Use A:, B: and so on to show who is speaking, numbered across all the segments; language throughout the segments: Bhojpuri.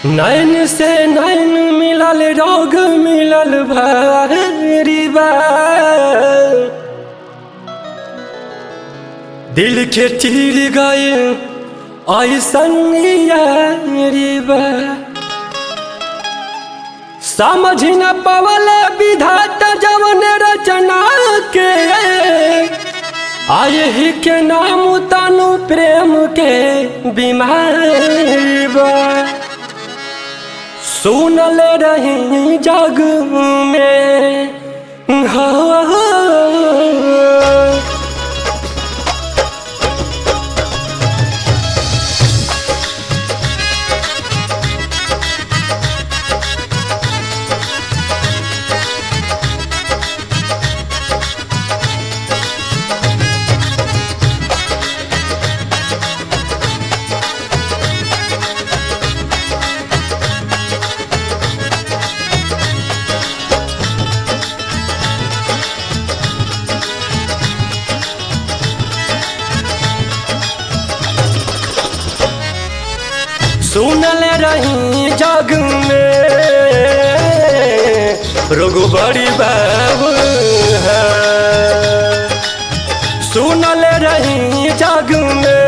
A: नैन से नैन मिलल रोग मिलल भारी बा दिल के चीर गए ऐसन यारी बा समझ न पवल विधाता जवन रचना के आय ही के नाम तनु प्रेम के बीमारी बा सुनल रही जग में हाँ सुनल रही जग में रोग बड़ी बाबू है सुनल रही जग में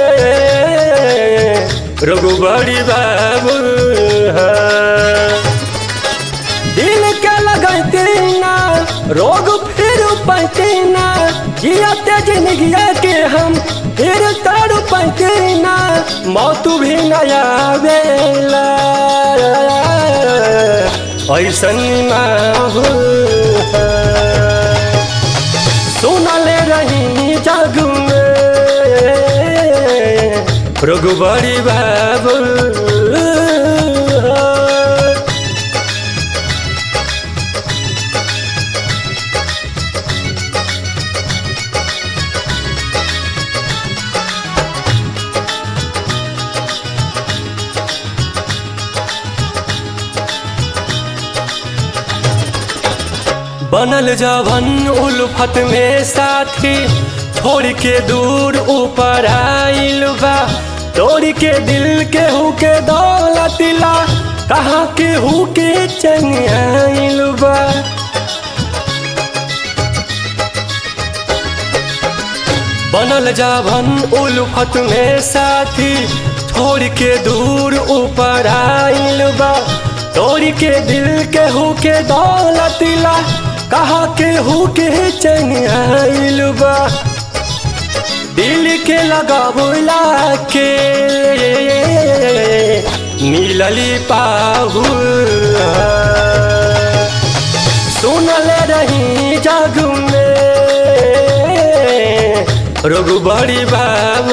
A: रोग बड़ी बाबू है दिल के लगते ना रोग फिर पैते ना जियते जिंदगी के हम फिर तर पैते ना मौत भी नया बेला ऐसन माहौल सुनल रही जग में रोग बड़ी बाबू बनल जवन उल्फत में साथी छोड़ के दूर ऊपर आइल बा तोड़ के दिल के हु के दौलतिला कहाँ के हु के चंग आइल बा बनल जावन उल्फत में साथी छोड़ के दूर ऊपर आइल बा तोड़ के दिल के हु के दौलतिला कहा के हु के चंग आइल बा दिल के लगावला के मिलली पाहु सुनल रही जग में रोग बड़ी बाबू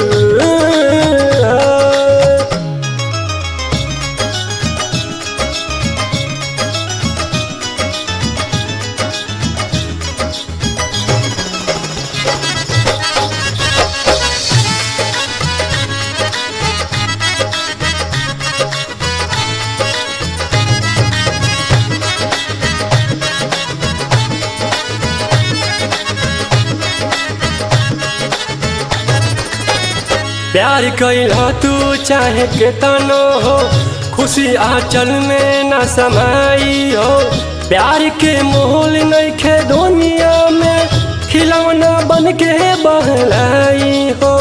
A: प्यार कैला तू चाहे के तनो हो खुशी आंचल में न समाई हो प्यार के मोहल नहीं खे दुनिया में खिलौना बन के बहलाई हो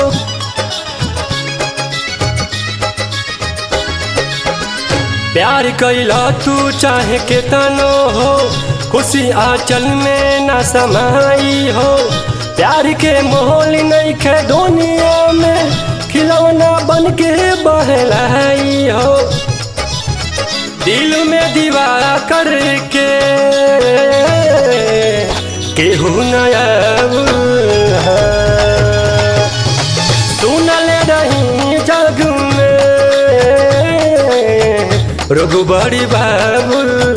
A: प्यार कैला तू चाहे के तनो हो खुशी आंचल में न समाई हो प्यार के मोहल नहीं खे दुनिया में खिलौना बन के बहलाई हो दिल में दीवार करके केहू नया सुनल रही जग में रोग बड़ी बाबू